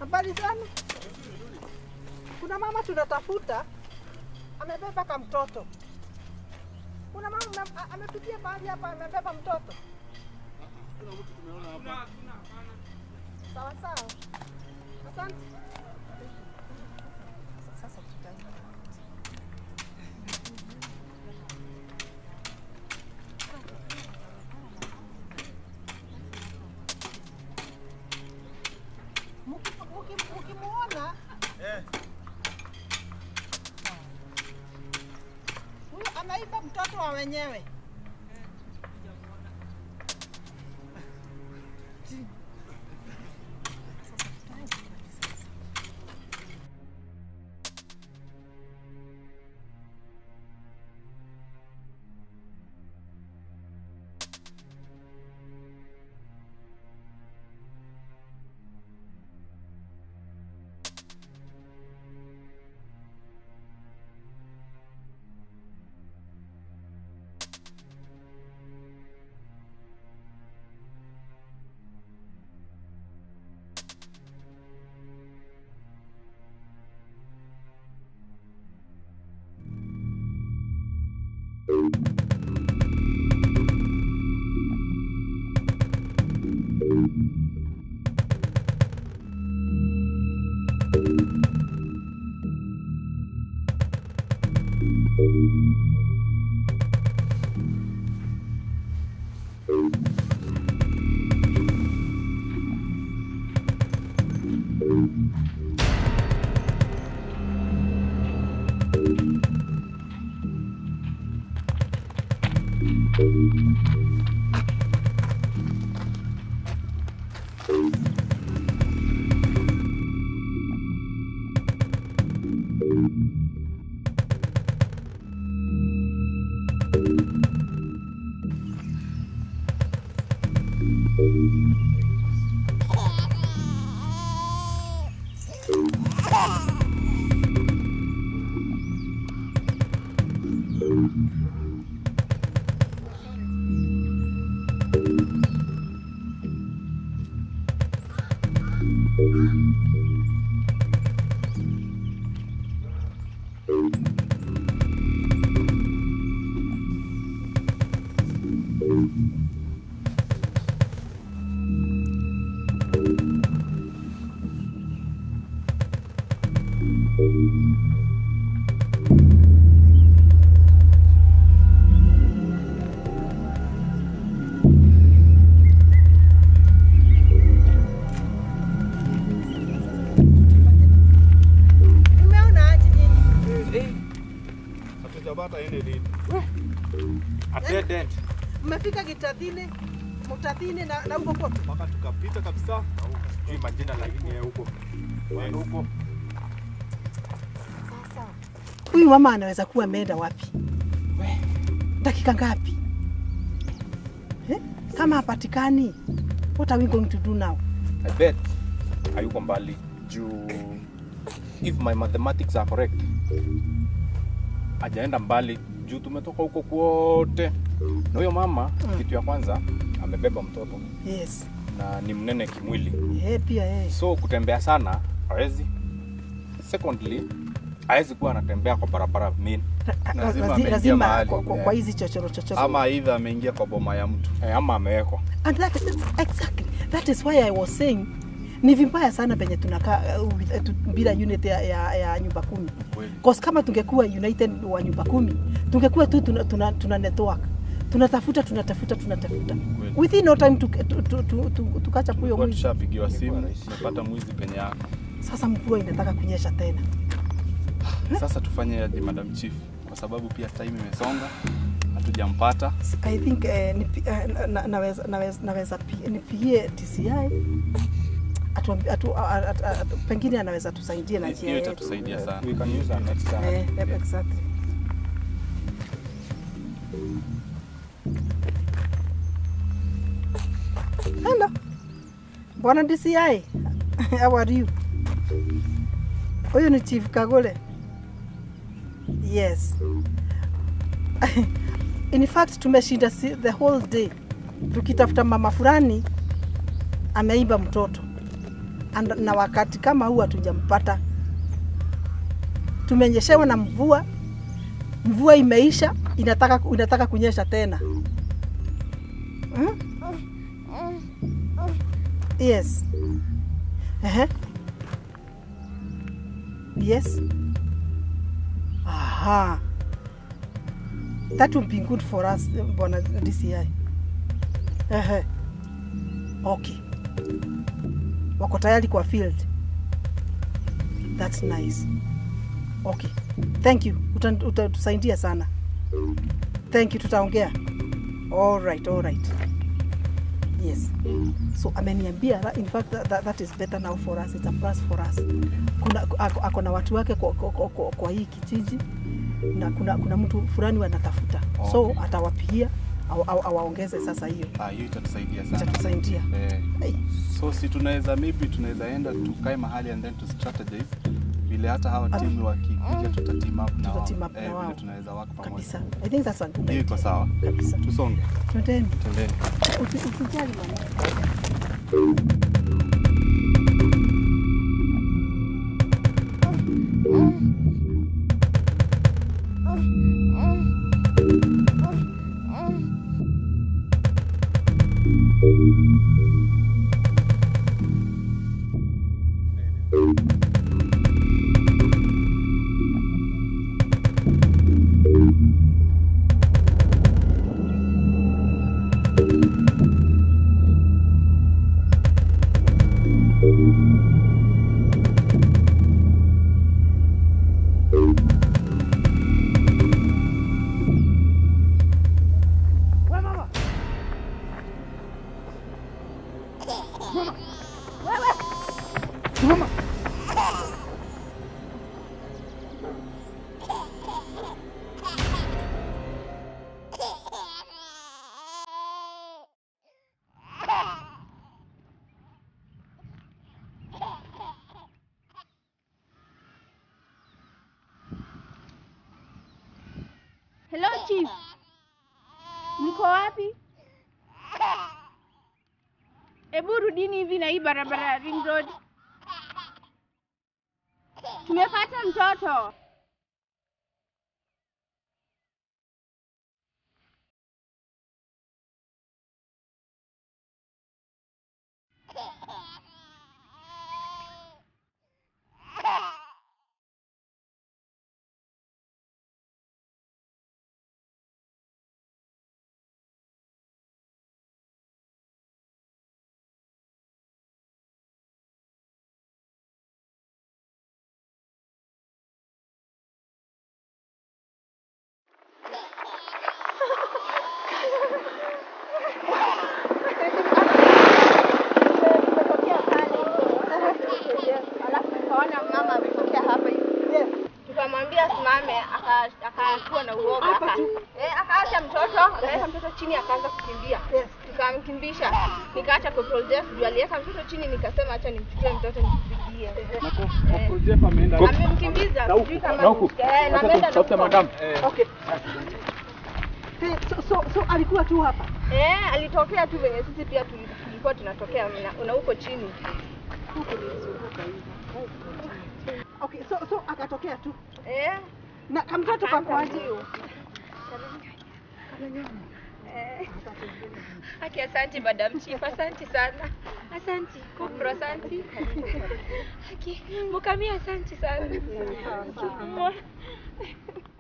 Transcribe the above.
Habari zenu? Kuna mama tunatafuta amebeba ka mtoto. Kuna mama mna- a- amepitia mahali hapa amebeba mtoto. Sawa sawa. Asante. Sasa tutaenda. Muki- muki- Mukimuona huyu ameiba mtoto wa wenyewe. Nimeona aje nyinyi? Hatujapata any lead. A dead end. Mmefika Kitadhini, Mutadhini na na huko kote. Mpaka tukapita kabisa. Sijui majina lakini ya huko. Wa huko. Sasa huyu mama anaweza kuwa ameenda wapi? Dakika ngapi? Eh? Kama hapatikani, what are we going to do now? I bet hayuko mbali juu if my mathematics are correct hajaenda mbali juu tumetoka huko kwote na huyo mama Mm. kitu ya kwanza amebeba mtoto Yes. na ni mnene kimwili Eh, pia eh. so kutembea sana hawezi secondly hawezi kuwa anatembea kwa barabara mean Lazima Lazi- ameingia lazima mahali. kwa, kwa, Yeah. kwa hizi chochoro chochoro. Ama aidha ameingia kwa boma ya mtu. eh, ama amewekwa And that is exactly that is why I was saying ni vibaya sana penye tunakaa uh, with- tu- bila unit ya, ya, ya nyumba kumi kweli cause kama tungekuwa united wa nyumba kumi tungekuwa tu tuna, tuna, tuna network tunatafuta tunatafuta tunatafuta Kweli. within no time tukacha tu, tu, tu, tu, tukacha huyo Kwa mwizi. tushapigiwa simu, Ingekuwa rahisi. tumepata mwizi penye yako. Sasa mvua inataka kunyesha tena. Sasa tufanye aje Madam Chief? Kwa sababu pia time imesonga, hatujampata. I think eh, nipi, eh, na- na- naweza, naweza, naweza pi- nipigie TCI atu, atu, atu, atu, atu, pengine anaweza tusaidia na njia Hiyo yetu. itatusaidia sana. we can use our next time Eh, eh, exactly. Hello. Bwana DCI. How are you? Huyu ni Chief Kagole. Yes. In fact tumeshinda si- the whole day tukitafuta mama fulani ameiba mtoto and, na wakati kama huu hatujampata. Tumenyeshewa na mvua, mvua imeisha, inataka, inataka kunyesha tena hmm? Yes. Ehe. Yes. Aha. That will be good for us, Bwana DCI. Ehe. Okay. Wako tayari kwa field. That's nice. Okay. Thank you. Uta- Utatusaidia sana. Thank you, tutaongea. All right, all right. Yes. So ameniambia that- in fact that, that, that is better now for us. It's a plus for us. Kuna ako, ako na watu wake kwa, kwa, kwa, kwa, kwa hii kijiji na kuna, kuna mtu fulani wanatafuta. So Okay. atawapigia au- au- awaongeze sasa hiyo. Ah, hiyo itatusaidia sana. Itatusaidia. Eh, Hey. so si tunaweza maybe tunaweza enda tukae mahali and then to strategize vile hata hawa timu wakikuja tuta team up na wao. Tuta team up na Eh, wao. vile tunaweza work pamoja. Kabisa. I think that's a good Hiyo idea. iko sawa. Kabisa. Tusonge. Twendeni. Twendeni. Usi- Usijali mama. Hello chief. Mko wapi? Hebu rudini hivi na hii barabara ya Ring Road. Tumepata mtoto. Tumetokea pale. Alafu tukaona mama ametokea hapa hivi. Yes. Tukamwambia simame, aka- akakuwa na uoga. Hapa aka- tu. Eh, akaacha mtoto, akaweka mtoto chini akaanza kukimbia. Yes. Tukamkimbisha. Nikaacha Corporal Jeff juu aliweka mtoto chini nikasema acha nimchukue mtoto nimpigie. Amemkimbiza. sijui kama- Eh, na ameenda na huko. Okay. Hey, so, so, so alikuwa tu hapa. Eh, alitokea tu venye sisi pia tuli- tulikuwa tunatokea na, na huko chini. Okay, so, so akatokea tu. Eh, Na kamtoto kakwaje? Aki, asante madam chief, asante sana. Asante kupro, asante. Aki, mukamia, asante sana. Aki,